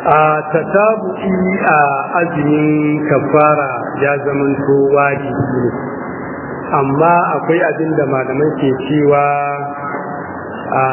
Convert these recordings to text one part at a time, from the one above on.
a tatabu'i a azumin kafara ya zamanto wajibi ne amma akwai abin da malamai ke cewa a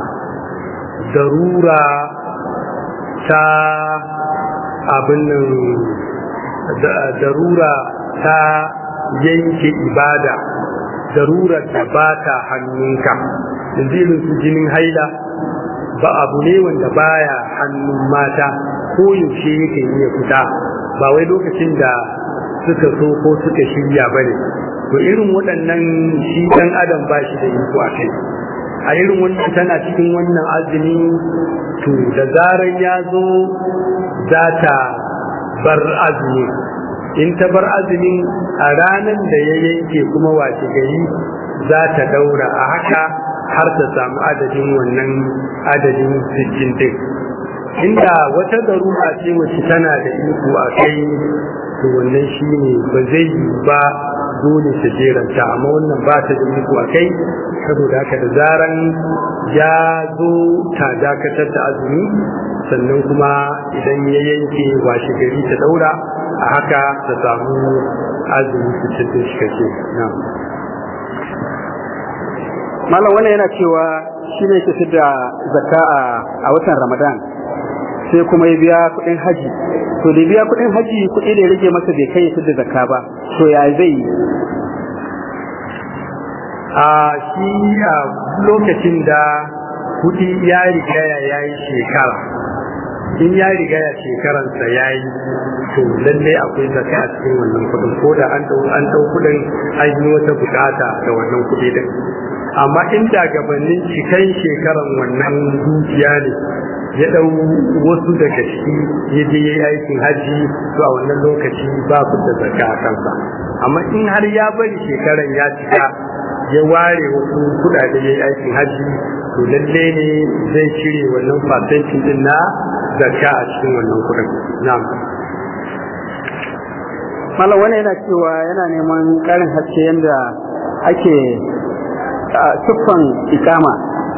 darura ta abin nan darura ta yanke ibada darurar da ba ta hannunka yanzu irin su jinin haila ba abu ne wanda baya hannun mata ko yaushe yake iya fita ba wai lokacin da suka so ko suka shirya ba ne to irin waɗannan shi ɗan adam ba shi da iko a kai a irin wannan tana cikin wannan azumi to da zarar ya zo za ta bar azumi in ta bar azumin a ranar da ya yanke kuma wace gari za ta daura a haka har ta samu adadin wannan adadin sittin din inda wata darura ce wacce tana da iko a kai to wannan shi ne ba zai yi ba dole ta jeranta amma wannan ba ta da iko a kai saboda haka da zaran ya zo ta dakatar da azumi sannan kuma idan ya yanke washe gari ta daura a haka ta samu azumi sittin din shi kake na'am malam wannan yana cewa shi ne ke da zakka a watan ramadan sai kuma ya biya kuɗin haji to da biya kuɗin haji kuɗi da ya rage masa bai kai ya da zakka ba to ya zai yi a shi a lokacin da kuɗi ya riga ya yi shekara in ya riga ya shekaransa ya yi to lallai akwai zakka a cikin wannan kuɗin ko da an ɗau kuɗin an yi wata bukata da wannan kuɗi din amma inda gabanin cikan shekaran wannan dukiya ne ya ɗau wasu daga ciki ya je ya yi aikin hajji to a wannan lokaci ba ku da zakka a kansa amma in har ya bari shekaran ya cika ya ware wasu kuɗaɗe ya yi aikin hajji to lalle ne zai cire wannan fasentin din na zakka a cikin wannan kuɗin na'am malam wannan yana cewa yana neman ƙarin haske yadda ake siffan ikama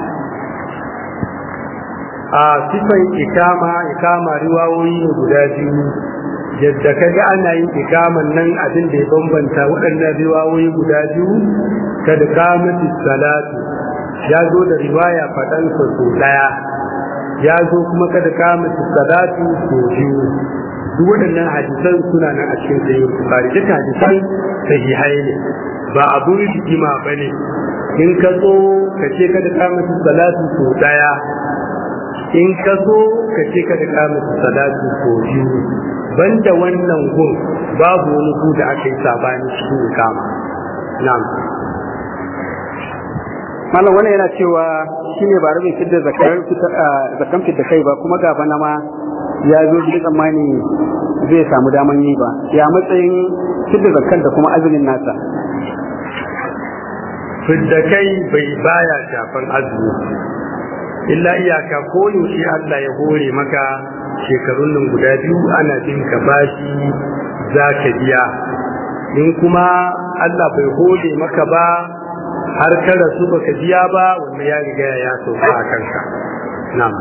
a siffan ikama ikama riwawoyi ne guda biyu yadda ka ga ana yin ikaman nan abin da ya bambanta waɗannan riwawoyi guda biyu kada kamati salatu ya zo da riwaya faɗansa so ɗaya ya zo kuma kada kamati salatu so biyu duk waɗannan hadisan suna nan a cikin sayi bukari duka hadisan sahihai ne ba abu rigima ba ne in ka so ka ce kada kamati salatu so ɗaya in ka so ka ce kada kamati salatu so biyu banda wannan gun babu wani gu da aka yi sabani cikin kama na'am malam wannan yana cewa shine ba rabin fidda zakar zakan fidda kai ba kuma gaba na ma ya zo shi tsammani zai samu daman yi ba ya matsayin fidda zakan da kuma azumin nasa fidda kai bai baya shafan azumi illa iyaka ko yaushe Allah ya hore maka shekarun nan guda biyu ana bin ka bashi za ka biya in kuma Allah bai hore maka ba har ka rasu baka biya ba wanda ya riga ya sauka a kanka na'am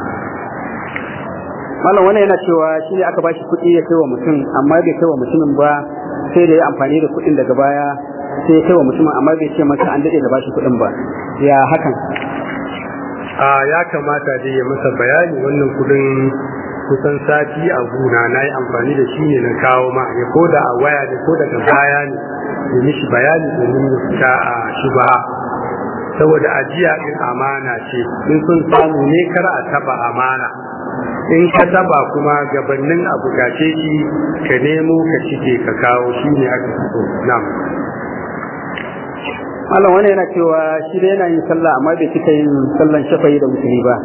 malam wannan yana cewa shi ne aka bashi kuɗi ya kai wa mutum amma bai kai wa mutumin ba sai da ya amfani da kuɗin daga baya sai ya kai wa mutumin amma bai ce masa an daɗe da bashi kuɗin ba ya hakan a ya kamata dai ya masa bayani wannan kuɗin kusan sati a guna na yi amfani da shi ne na kawo ma ya ko da a waya ne ko daga baya ne ya mishi bayani domin ya fita a shubha saboda ajiya din amana ce in sun samu ne kar a taba amana in ka taba kuma gabanin abu gace shi ka nemo ka cike ka kawo shi ne aka so na'am malam wani yana cewa shi da yana yin sallah amma bai cika yin sallan shafayi da musulmi ba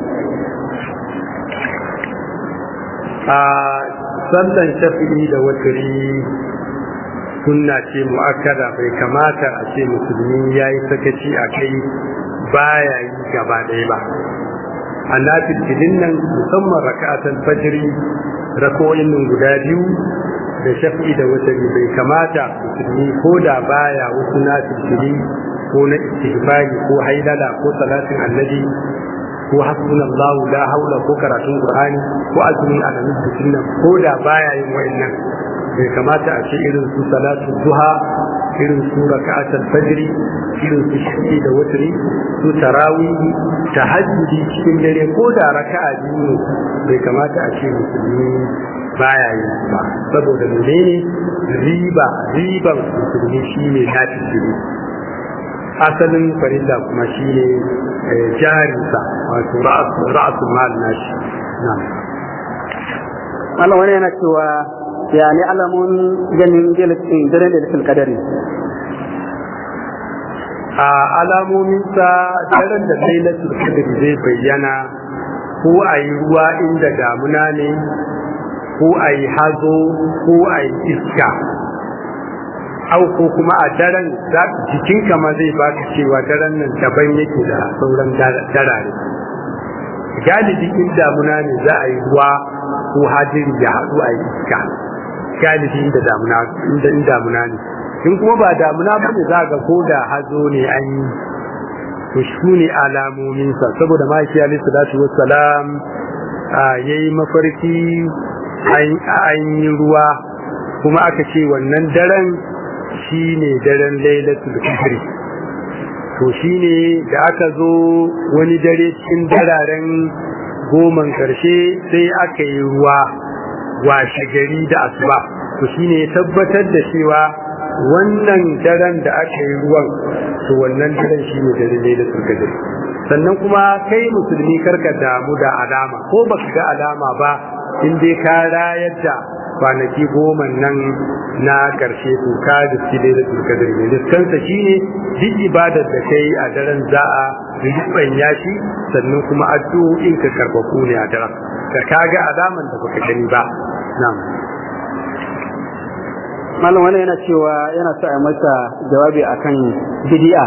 a sallan shafi'i da watari sunna ce mu'akkada bai kamata a ce musulmi ya yi sakaci a kai baya yi gaba ɗaya ba a nafilfilin nan musamman raka'atan fajiri rako'in nan guda biyu da shafi'i da watari bai kamata musulmi ko da baya wasu nafilfili ko na istighfari ko haidala ko salatin annabi ko ko hasbunallahu la haula ko karatun qur'ani ko azumin alamin sunna ko da baya yin wa'annan bai kamata a ce irin su salatu duha irin su raka'atul fajr irin su shi da wutri su tarawih tahajjudi cikin dare ko da raka'a biyu bai kamata a ce musulmi baya yin ba saboda menene riba riban musulmi shine nafi shiri asalin farilla kuma shine jarinsa wato ra'asul mal nashi na'am Allah wani yana cewa ya ne alamun ganin daren da lafil kadari a alamominsa daren da lailatul qadr zai bayyana ko a yi ruwa inda damuna ne ko a yi hazo ko a yi iska au ko kuma a daren jikinka ma zai baka cewa daren nan daban yake da sauran darare galibi in damuna ne za a yi ruwa ko hadiri ya haɗu a yi iska galibi inda damuna inda in damuna ne in kuma ba damuna ba ne za ga ko da hazo ne an yi to shi ne alamominsa saboda ma'aiki alaihi salatu wassalam ya yi mafarki an yi ruwa kuma aka ce wannan daren shi ne daren lailatul qadr to shi ne da aka zo wani dare cikin dararen goman karshe sai aka yi ruwa washe gari da asuba to shi ne tabbatar da cewa wannan daren da aka yi ruwan to wannan daren shi ne daren lailatul qadr sannan kuma kai musulmi karka damu da alama ko baka ga alama ba in dai ka rayar da kwanaki goma nan na karshe to ka da shi da da kadar ne liskansa shine duk ibadar da kai a daren za a rubanya shi sannan kuma addu'o'in ka karbaku ne a daren ka kaga alaman da baka gani ba na'am malam wani yana cewa yana so a masa jawabi akan bid'a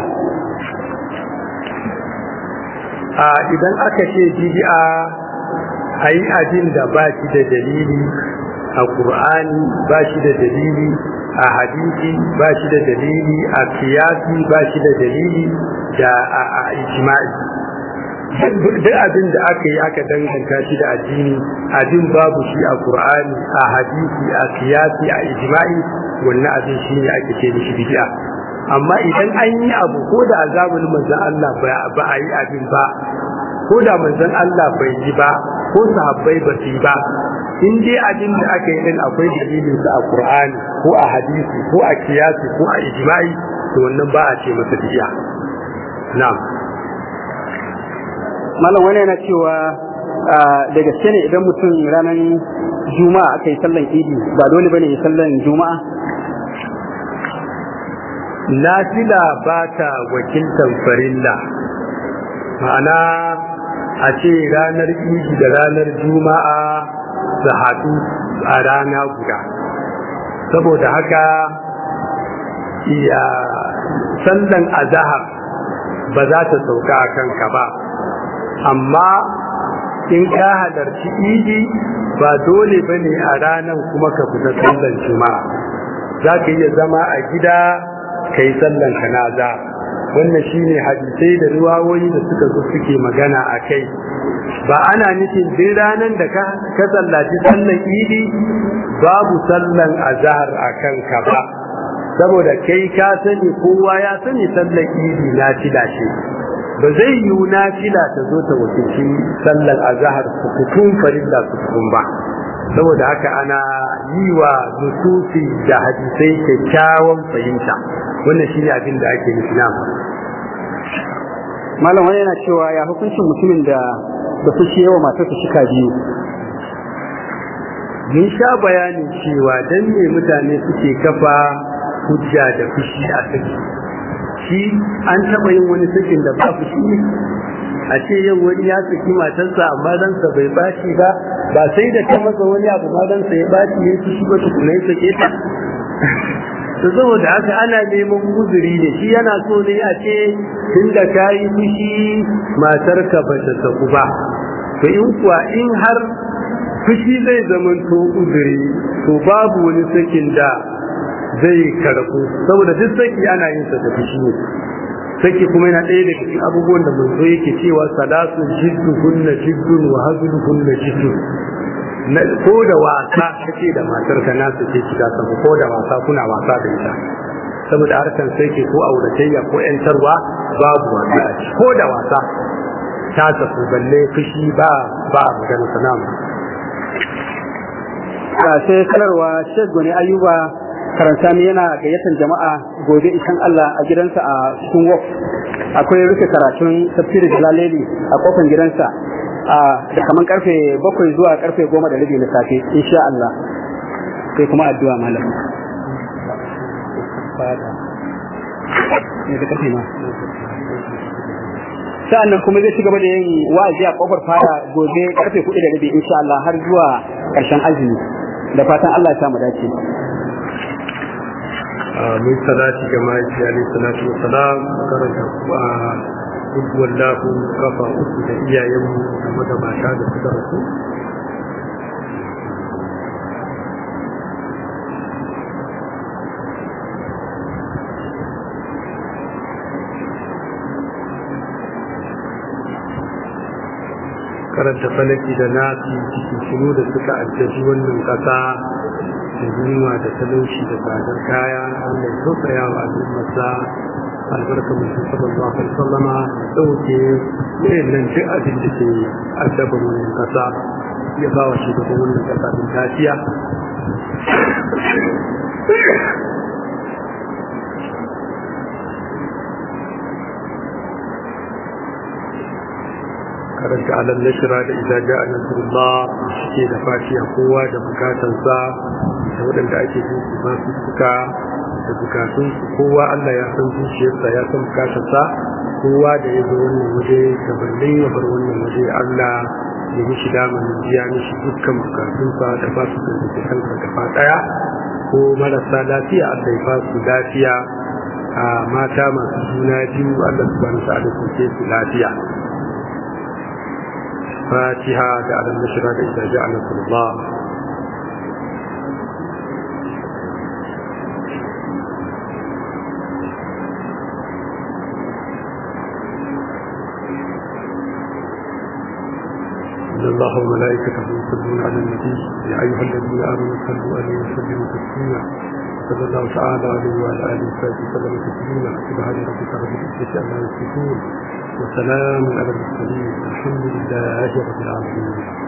a idan aka ce bid'a a yi abin da ba shi da dalili a ƙur'ani ba shi da dalili a hadisi ba shi da dalili a siyasi ba shi da dalili da a ijma'i duk abin da aka yi aka danganta shi da addini abin babu shi a ƙur'ani a hadisi a siyasi a ijma'i wannan abin shi ne ake ce mishi bid'a amma idan an yi abu ko da azabul manzon Allah ba a yi abin ba ko da manzon Allah bai yi ba ko sahabbai ba su yi ba in dai abin da aka yi din akwai dalilin sa a Qur'ani ko a hadisi ko a kiyasi ko a ijma'i to wannan ba a ce masa bid'a na'am malam wani yana cewa da gaske ne idan mutum ranar juma'a aka yi sallan idi ba dole bane ya sallan juma'a nafila ba ta wakiltan farilla ma'ana a ce ranar idi da ranar juma'a su haɗu a rana guda saboda haka iya sallan azahar ba za ta sauka a kanka ba amma in ka halarci idi ba dole ba ne a ranar kuma ka fita sallan juma'a za ka iya zama a gida ka yi sallan kanaza wannan shine hadisai da ruwawoyi da suka zo suke magana a kai ba ana nufin duk ranar da ka sallaci sallan idi babu sallan azhar a kanka ba saboda kai ka sani kowa ya sani sallan idi na fila ce ba zai yiwu na fila ta zo ta wakilci sallan azhar sukukun farilla sukukun ba saboda haka ana yi wa nususi da hadisai kyakkyawan fahimta wannan shine abin da ake nufi na malam wani yana cewa ya hukuncin mutumin da da fushi yawa matarsa shika biyu mun sha bayanin cewa dan me mutane suke kafa hujja da fushi a saki shi an taɓa yin wani sakin da ba fushi ne a ce yau wani ya saki matarsa amma ransa bai bashi ba ba sai da ta masa wani abu ma ransa ya bashi ya fushi ba tukuna ya sake ta to saboda haka ana neman uzuri ne shi yana so ne a ce tunda ka yi fushi matarka ba ta saku ba to in kuwa in har fushi zai zamanto uzuri to babu wani sakin da zai karɓu saboda duk saki ana yin sa da fushi ne sake kuma yana ɗaya daga cikin abubuwan da manzo yake cewa salatu jiddu hunna jiddun wa hazlu hunna jiddun ko da wasa kace da matar ka nasu ce kika sabu ko da wasa kuna wasa da ita saboda harkan sai ke ko auratayya ko yantarwa babu wasa ko da wasa ta tafi balle fushi ba ba magana sanamu sai sanarwa Sheikh Goni Ayuba karanta ne yana gayyatar jama'a gobe ishan Allah a gidansa a cikin wok akwai rufe karatun tafsirin Jalaleli a kofar gidansa a da kaman karfe bakwai zuwa karfe goma da rabi na safe insha Allah sai kuma addu'a malam ne da kafe ma sa'annan kuma zai ci gaba da yin wa'azi a kofar fara gobe karfe kuɗi da rabi insha Allah har zuwa ƙarshen azumi da fatan Allah ya samu dace mun salati ga mahaifi alaihi salatu wa salam karanta duk wallahu kafa uku da iyayenmu da magabata da suka rasu karanta falaki da nasi cikin da suka addabi wannan kasa da yunwa da talauci da tsadar kaya Allah ya tausaya wa al'ummarsa albarka mutum sallallahu alaihi wasallama dauke irin nan duk abin da ke addaba wannan kasa ya ba wa shugaban wannan kasa din lafiya karanta alal nashira da idan ja'a nasrullah shike da fatiha kowa da bukatansa da waɗanda ake jin su ba su suka da bukatun su kowa Allah ya san zuciyarsa ya san bukatarsa kowa da ya zo wannan waje da balle ya bar wannan waje Allah ya mishi damar biya mishi dukkan bukatunsa da ba su da kansa gaba daya ko marasa lafiya Allah ya ba su lafiya a mata masu juna biyu Allah subhanahu wa ta'ala su lafiya فاتحة على المشرق إذا جاء نصر الله إن الله وملائكته يصلون على النبي يا أيها الذين آمنوا صلوا عليه وسلموا تسليما صلى الله تعالى عليه وعلى آله وصحبه وسلم تسليما سبحان ربك رب العزة عما يصفون وسلام على المرسلين الحمد لله رب العالمين